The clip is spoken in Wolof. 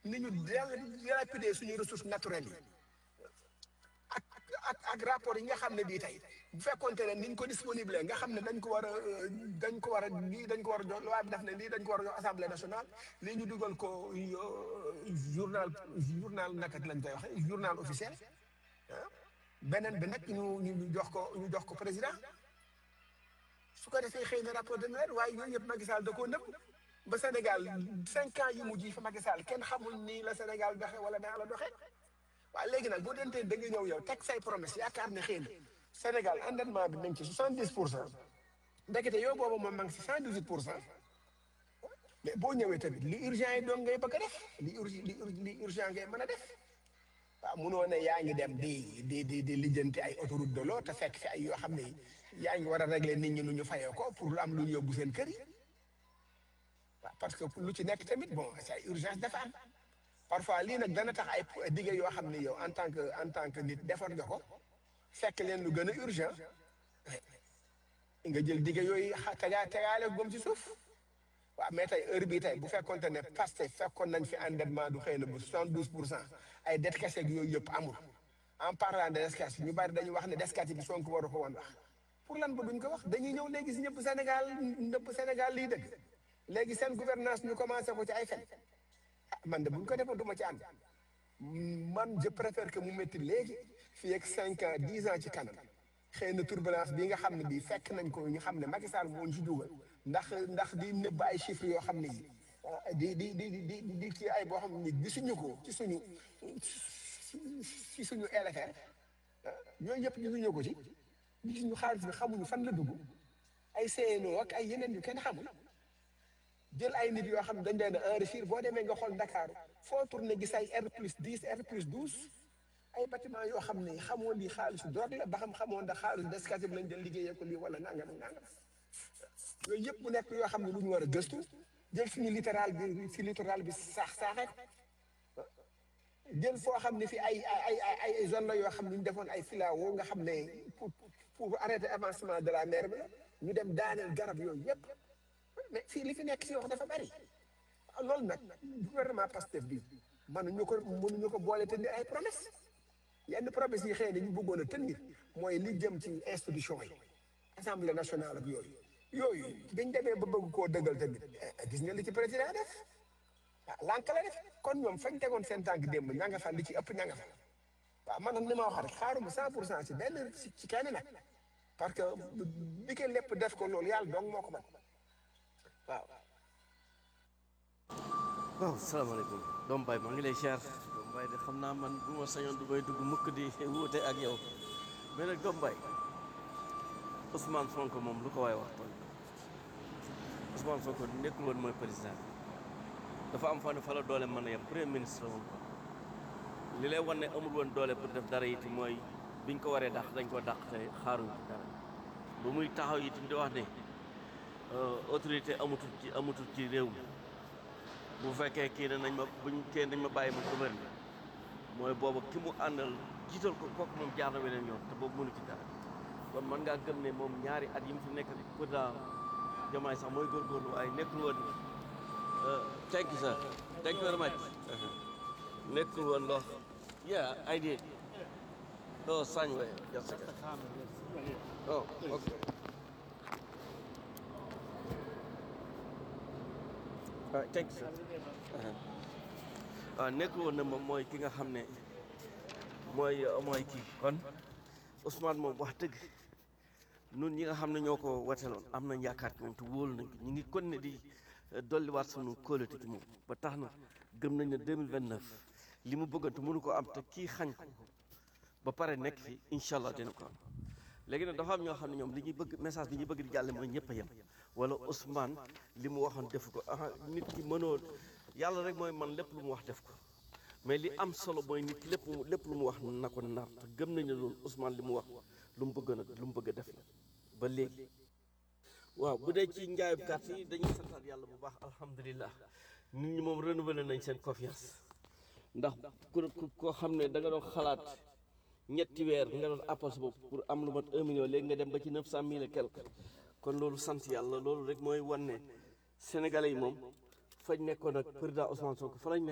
ni ñu dilapider suñu ressources naturelles yi ak ak ak rapport yi nga xam ne bii tey bu fekkonte ne niñ ko disponible nga xam ne dañ ko war a dañ ko war a lii dañ ko war a jox loi bi def ne lii dañ ko war a jox assemblée nationale lii ñu dugal ko journal journal naka lañ koy waxee journal officiel ah beneen bi nag ñu ñu jox ko ñu jox ko président su ko defee xëy na rapport dana leer waaye yooyu yëpp Macky Sall da koo nëbb ba Sénégal cinq ans yi mujj yi fa Macky Sall kenn xamul nii la Sénégal doxee wala naa la doxee waaye léegi nag boo dentee da nga ñëw yow teg say promesse yaakaar ne xëy na Sénégal endettement bi nañ ci soixante dix pour cent ndekete yow boobu moom ma ngi ci cent dix huit pour cent mais boo ñëwee tamit li urgent yi doon ngay bëgg a def li urgi li urgi li urgent ngay mën a def waaw munoo ne yaa ngi dem di di di di lijjanti ay autoroute de l'eau te fekk fi ay yoo xam ne yaa ngi war a régler nit ñi nu ñu fayoo ko pour lu am lu ñu yóbbu seen kër yi waaw parce que lu ci nekk tamit bon c'est ay urgence dafa am parfois lii nag dana tax ay dige yoo xam ne yow en tant que en tant que nit defar nga ko fekk leen lu gën a urgent nga jël dige yooyu xa tegaa tegaale gom ci suuf waaw mais tey heure bii tey bu fekkonte ne Pastef fekkoon nañ fi endettement du xëy na bu soixante douze pour cent ay dette kese ak yooyu yëpp amul en parlant de descate ñu bari dañuy wax ne descate bi Sonko waru ko woon wax pour lan ba duñ ko wax dañuy ñëw léegi si ñëpp Sénégal ñëpp Sénégal lii dëgg léegi seen gouvernance ñu commencé ko ci ay fen ah man de buñ ko defoon du ma ci ànd man je préfère que mu métti léegi fii ak cinq ans dix ans ci kanam xëy na turbulence bi nga xam ne bii fekk nañ ko ñu xam ne Macky Sall moo ñu ci dugal ndax ndax di nëbb ay chiffres yoo xam ne yi di di di di di ci ay boo xam ne gisuñu ko ci suñu ci suñu LFR yooyu yëpp gisuñu ko ci gisuñu xaalis bi xamuñu fan la dugg ay CNO ak ay yeneen yu kenn xamul jël ay nit yoo xam ne dañ leen a enrichir boo demee nga xool Dakar foo tourné gis ay R plus 10 R plus 12 ay bâtiment yoo xam ne xamoon lii xaalisu drogue la ba xam xamoon da xaalisu descate bi lañ jël liggéeyee ko lii wala nangam ak nangam yooyu yëpp mu nekk yoo xam ne lu ñu war a gëstu jël suñu littoral bi fi littoral bi saax saaxee ko jël foo xam ne fi ay ay ay ay zone la yoo xam ne ñu defoon ay filao nga xam ne pour pour arrêter avancement de la mer bi la ñu dem daaneel garab yooyu yëpp mais fii li fi nekk si wax dafa bari loolu nag gouvernement Pastef bi mënuñu ko mënuñu ko boole tenir ay promesse yenn promesse yi xëy na ñu bëggoon a tenir mooy li jëm ci institution yi assemblée nationale ak yooyu yooyu biñ demee ba bëgg koo dëggal tamit gis nga li ci président def ah lànk la def kon ñoom fañ tegoon seen tànk démb ña nga fa li ci ëpp ña nga fa waaw man nag ni ma wax rek xaaruma cent pour cent ci benn ci kenn nag parce que bi ko lépp def ko loolu yàlla dong moo ko mën waaw waaw salaamaaleykum doom baay maa ngi lay siyaar doom baay de xam naa man bu ma sañoon du may dugg mukk di wuute ak yow mais nag doom baay Ousmane Sonko moom lu ko waaye wax tooñ Ousmane Sonko nekkul woon mooy président dafa am fa ne fa la doole mën a yem premier ministre woon ko li lay wan ne amul woon doole pour def dara it mooy biñ ko waree dàq dañ ko dàq te xaaruñ ci dara ba muy taxaw itam di wax ne autorité amatul ci amatul ci réew mi bu fekkee kii ne nañ ma buñ kii nañ ma bàyyi ma gouverne mooy boobu ki mu àndal jiital ko kooku moom jaar na weneen yoon te boobu mënu ci dara kon mën ngaa gëm ne moom ñaari at yi mu fi nekk pourtant jamaay sax mooy góorgóorlu waaye nekkul woon thank you sir thank you very much nekkul woon loo yeah I did oh sañ we just a second oh okay ah thank you sir waaw nekkul woon ne moom mooy ki nga xam ne mooy mooy kii kon Ousmane moom wax dëgg nun ñi nga xam ne ñoo ko wateloon am nañ yaakaar ci moom te wóolu nañ ko ñu ngi kon ne di dolliwaat sunu kóolute ci moom ba tax na gëm nañ ne 2029 li mu bëggantu mënu ko am te kii xañ ko ba pare nekk fi incha allah dina ko am léegi nag dafa am ñoo xam ne ñoom li ñuy bëgg message bi ñuy bëgg di jàlle mooy ñëpp a yem wala Ousmane li mu waxoon def ko ah nit ki mënoo yàlla rek mooy man lépp lu mu wax def ko mais li am solo mooy nit ki lépp lépp lu mu wax na ko nar te gëm nañ ne loolu Ousmane li mu wax lu mu bëgg nag lu mu bëgg a def la ba léegi waaw bu dee ci njaayub carte yi dañuy santaat yàlla bu baax alhamdulilah nit ñi moom renouveler nañ seen confiance ndax ku koo xam ne da nga doon xalaat ñetti weer nga doon appal sa bopp pour am lu mat un million léegi nga dem ba ci neuf cent mille et quelque kon loolu sant yàlla loolu rek mooy wan ne sénégalais yi moom fañ nekkoon ak président Ousmane Sonko fa lañ